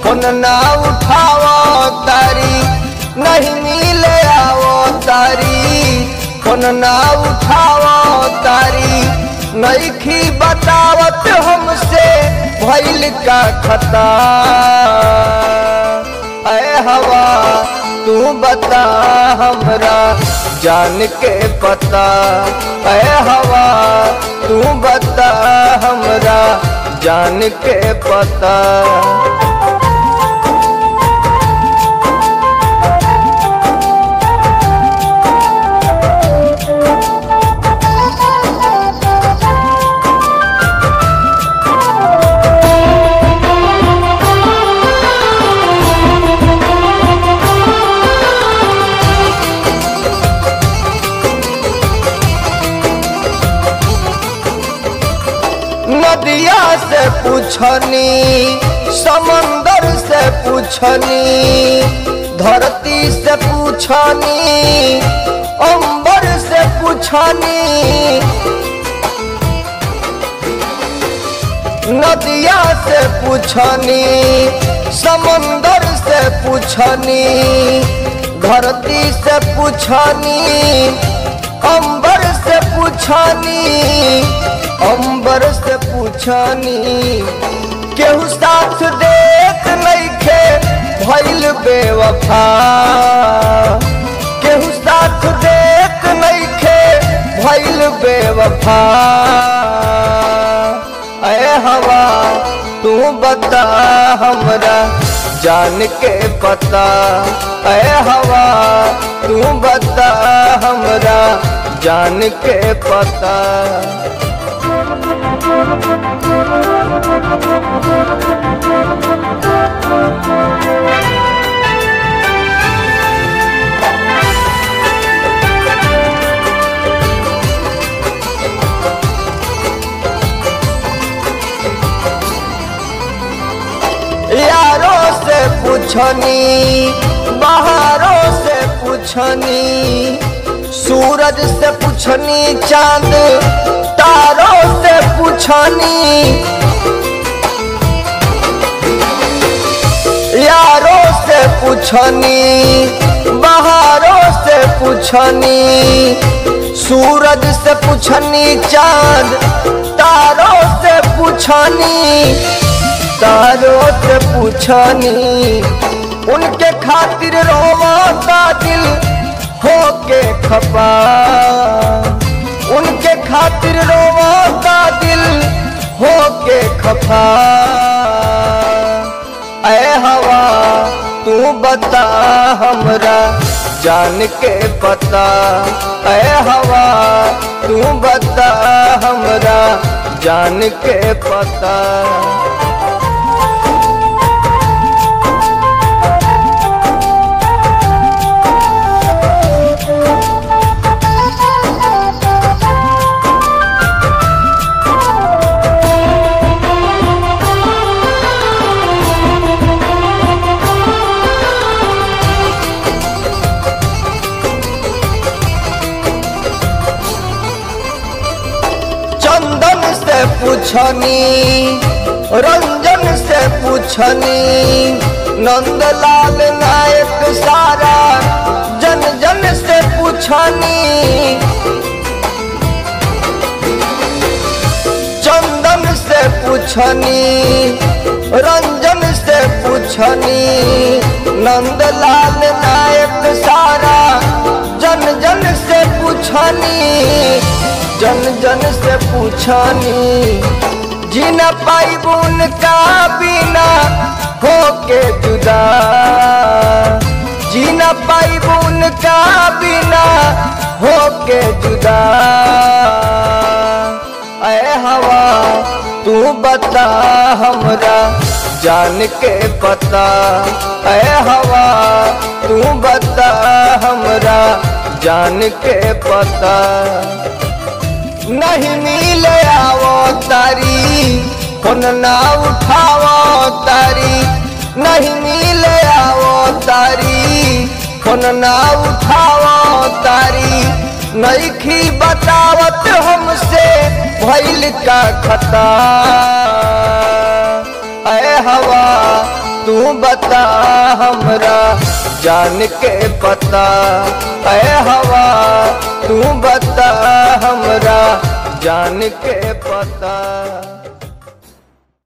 phone ना उठावो तारी नहीं मिले आवो तारी फोन ना उठावो तारी नईखी बतावत हमसे भइल का खता ऐ हवा तू बता हमरा जान के पता ऐ हवा तू बता हमरा जान के पता नदिया से पूछनी समंदर से पूछनी धरती से पूछनी अंबर से पूछनी नदिया से पूछनी समंदर से पूछनी धरती से पूछनी अंबर से पूछनी अंबर से पूछनी केहू साथ देख नइखे भइल बेवफा केहू साथ देख नइखे भइल बेवफा ऐ हवा तू बता हमरा जान के पता ऐ हवा तू बता हमरा जान के पता यारों से पूछनी बाहरों से पूछनी सूरज से पूछनी चांद तारों से पूछनी यारों से पूछनी बाहरों से पूछनी सूरज से पूछनी चांद तारों से पूछनी तारों से पूछनी उनके खातिर रोवाता दिल होके खपा उनके खातिर रोवाता दिल होके खपा ऐ हवा तू बता हमरा जान के पता ऐ हवा तू बता हमरा जान के पता चंदन से पूछनी रंजन से पूछनी नंदलाल नायक सारा जन जन से पूछनी चंदन से पूछनी रंजन से पूछनी नंदलाल नायक सारा जन जन से पूछनी जन जन से पूछनी जीना पाइबुन का बिना होके जुदा जीना पाइबुन का बिना होके जुदा ऐ हवा तू बता हमरा जान के पता ऐ हवा तू बता हमरा जान के पता नहीं मिले आवो तारी फोन ना उठावो तारी नहीं मिले आवो तारी फोन ना उठावो तारी नईखी बतावत हमसे भइल का खता ऐ हवा तू बता हमरा जान के पता है हवा तू बता हमरा जान के पता